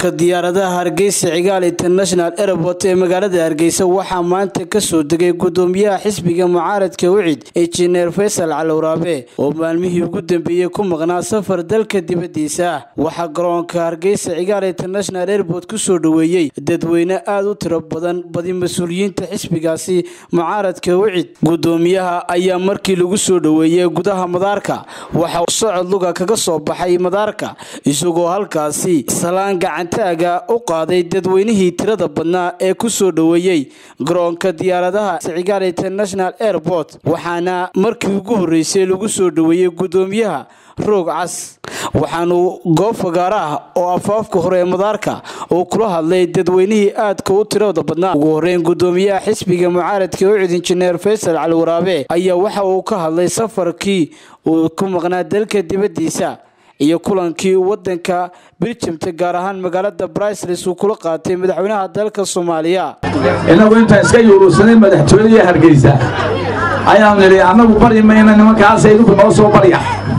garoonka diyaaradaha hargeysa cigaal international airport ee magaalada hargeysa waxaa maanta kasoo degay gudoomiyaha xisbiga mucaaradka wicid injineer faysal calowraabe oo maalmihii ugu dambeeyey ku maqnaa safar dalka dibadiisa ah waxaa garoonka hargeysa cigaal international airport kusoo dhoweeyey dadweyne aada u tiro badan badi mas-uuliyiinta xisbigaasi mucaaradka wicid gudoomiyaha ayaa markii lagu soo dhoweeyey gudaha madaarka waxaa socod luga kaga soo baxay madaarka isagoo halkaasi salaan gacantaaga u qaaday dadweynihii tirada badnaa ee ku soo dhoweeyey garoonka diyaaradaha cigaal international airport waxaana markii ugu horreysay lagu soo dhoweeyey gudoomiyaha roog cas waxaanu goob fagaaro ah oo afaafka hore ee madaarka uu kula hadlay dadweynihii aadka u tirada badnaa ugu horeyn gudoomiyaha xisbiga mucaaradka wicid injineer faysal caliwaraabe ayaa waxa uu ka hadlay safarkii uu ku maqnaa dalka dibadiisa iyo kulankii wadanka biljamta gaar ahaan magaalada briceles uu kula qaatay madaxweynaha dalka soomaaliya innagu intaan iska yuuruursanay madaxtooyadii hargeysa ayaanu nidhi annagu bari mayna nimankaasa idinku noo soo barya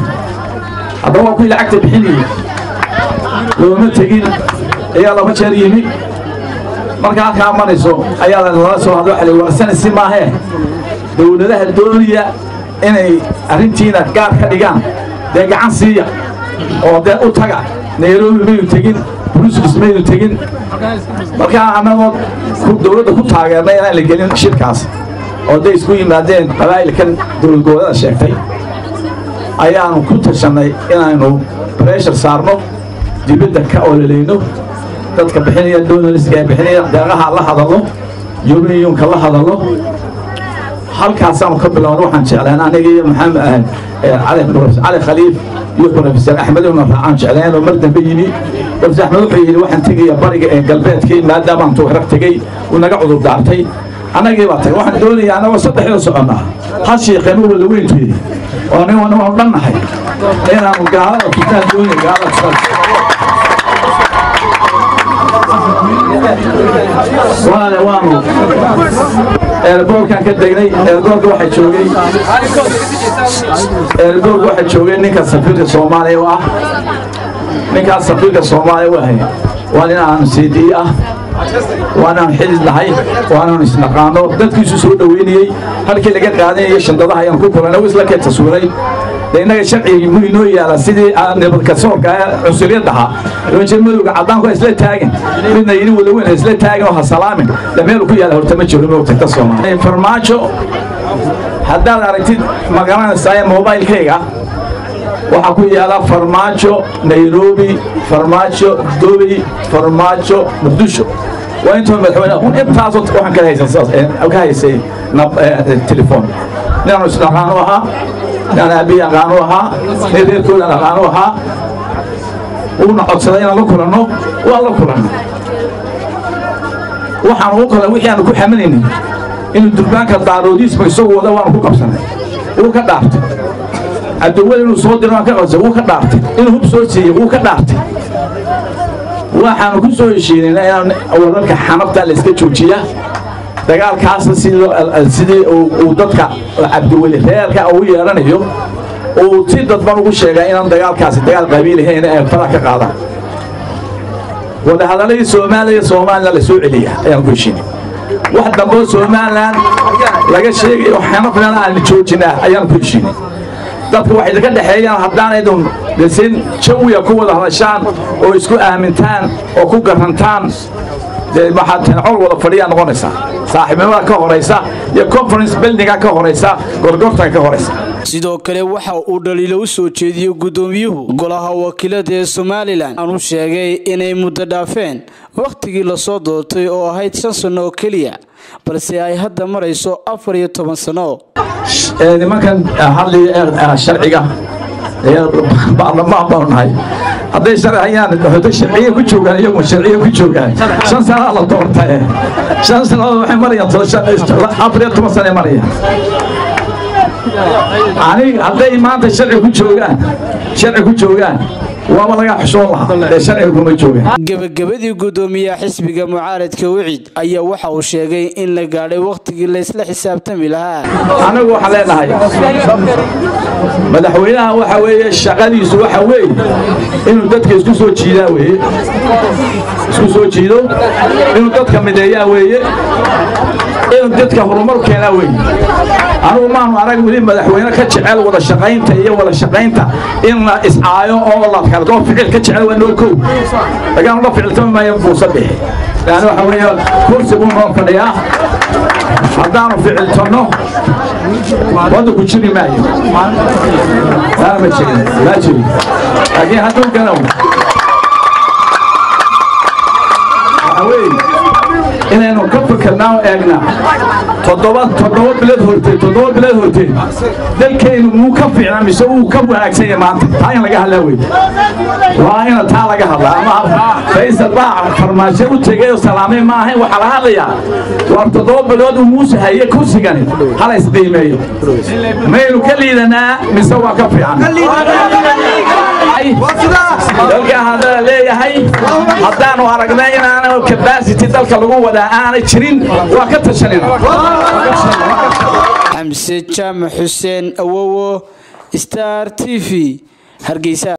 haddaba waa kuwii lacagta bixinaya looma tegin ayaa laba jeer yimi marka halkaa marayso ayaa lala soo hadlo xali warsanaysi maahee dowladaha doonaya inay arrintiina gaar ka dhigaan dee gacan siiya oo dee u taga nairobi maynu tegin brussels maynu tegin markaa annagoo dowladda ku taageernay inaan la gelin shirkaas oo day isku yimaadeen qabaa'ilkan dowladgoboleeda sheegtay ayaanu ku tashannay inaynu breshar saarno dibadda ka ololayno dadka bixinaya donaliska ee bixinaya deeqaha la hadallo yuriyunka la hadallo halkaasaanu ka bilowna waxaan jecleen aniga iyo maxamed cali khaliif iyo profesor axmed ibn raacaan jecleen oo mar dambe yimi profesor axmed wuxuu yidhi waxaan tegaya bariga ee galbeedkii maadaamaan tuugrag tegey uu naga cudur daartay annagii baa tagay waxaan doonayaa annagoo saddexda soconnaa hal shiiqeen u wada weyntu yidhi oo nin waanu dhannahay inaanu gaalada tutaan doonaya gaalada walaale waanu eerboorkaan ka degnay eerboorka waxaa joogay eerboorka waxaa joogay ninka safiirka soomaaliya u ah ninkaas safiirka soomaaliya u ahay waa nin aanu seediye ah waanaan xidid nahay waanaanu isnaqaano dadkiisu soo dhoweynayey halkii laga qaadanayay shandadaha ayaan ku kulanay isla kee taswiiray de innaga sharcigi mu inoo yaala sidii nabadkasoorka cunsuriyadaha loojir madowga caddaanku isla taagin midna yidhi wadaweyn ha isla taagin oo ha salaamin de meelu ku yaala horta ma jiro moogta ka soomaaliya farmaajo haddaad aragtid magaranaysaa mobaylkayga waxaa ku yaala farmaajo nairobi farmaajo dobi farmaajo muqdisho waa intoo madaxweyne un intaasoo waxaan ka haysan ka haysay telefoon ninaanu isnaqaanu ahaa ninaan aabihi aqaanu ahaa nin reerkoodaan aqaanu ahaa uuna codsaday inaan la kulanno waa la kulanno waxaan ugu kulan wixii aanu ku xamanaynin inuu durbaanka daaroodiisma isagu wada waanu ku qabsanay wuu ka dhaartay cabdiwel inuu soo diro waan ka qabsay wuu ka dhaartay inuu hub soo siiyey wuu ka dhaartay waxaanu ku soo heshiinayna inaan wararka xanabta la iska joojiya dagaalkaasna sidii uu dadka cabdiweli reerka ugu yeedhanayo uu si dadban ugu sheegaa inaan dagaalkaasi dagaal qabiilahayn ee fara ka qaadaan wadahadaladii soomaaliya soomalilan la soo celiya ayaan ku heshiinay wax damboo somalilan laga sheegayo xanaflana aan joojinaa ayaan ku heshiinay dadku waxay ka dhexeeyaan haddaanaydun dhisin jawiya ku wada hadashaan oo isku aamintaan oo ku garantaan dee waxaad tencol wada fadhiyaa noqonaysaa saaxiibnimada ka horaysa iyo conference buildinga ka horaysa gorgortanka ka horaysa sidoo kale waxa uu dhaliilo u soo jeediyey gudoomiyuhu golaha wakiilada ee somalilan aanu sheegay inay muddo dhaafeen wakhtigii lasoo doortay oo ahayd shan sanno oo keliya balse ay hadda marayso afar iyo toban sanno nimankan hadliya sharciga baarlamaan baanu nahay hadday sharciyaan hada sharciye ku joogaan iyagu sharciye ku joogaan shan sanaa la doorta shan sannadood waxay marayaan afar iyo toban sana marayaan anig hadday maanta sharci ku joogaan sharci ku joogaan waaba laga xushoon lahaa ee sharciga kuma jooga gebagabadii guddoomiyaha xisbiga mucaaradka wicid ayaa waxa uu sheegay in la gaadhay wakhtigii laysla xisaabtami lahaa anagu waxaan leenahay madaxweynaha waxa weeye shaqadiisu waxa weeye inuu dadka isku soo jiidaa weeye isku soo jiido inuu dadka mideeyaa weeye inuu dadka horumar keenaa weeye anugu maanu arag weli madaxweyne ka jecel wada shaqaynta iyo wada shaqaynta in la iscaayo oo la kaldoo ficil ka jecel waa noo kow lagaanu la ficiltami maayo buusa bixi yani waxa weeye kursi buu noo fadhiyaa haddaanu ficiltanno wadda ku jiri maayo ma jirin ma jirin laakiin hadduu ganow waxa weeye inaynu ka fikirnaa oo eegnaa toddoba toddoba bilood horteed toddoba bilood horteed dalkeennu muu ka fiicnaa mise uu ka wanaagsan yahay maanta taa in laga hadlaa wey waa ina taa laga hadlaa ama faysal baa farmaajo u tegay oo salaamay ma ahayn waxaa la hadlayaa war toddoba bilood uu muuse haye kursigani hala isqiimeeyo maynu ka liidanaa mise waa ka fiican dalka haddana leeyahay haddaanu aragnay inaana kabasity dalka lagu wadaa aanay jirin waa ka tashanina xamse jaamac xuseen awowo star t v hargeysa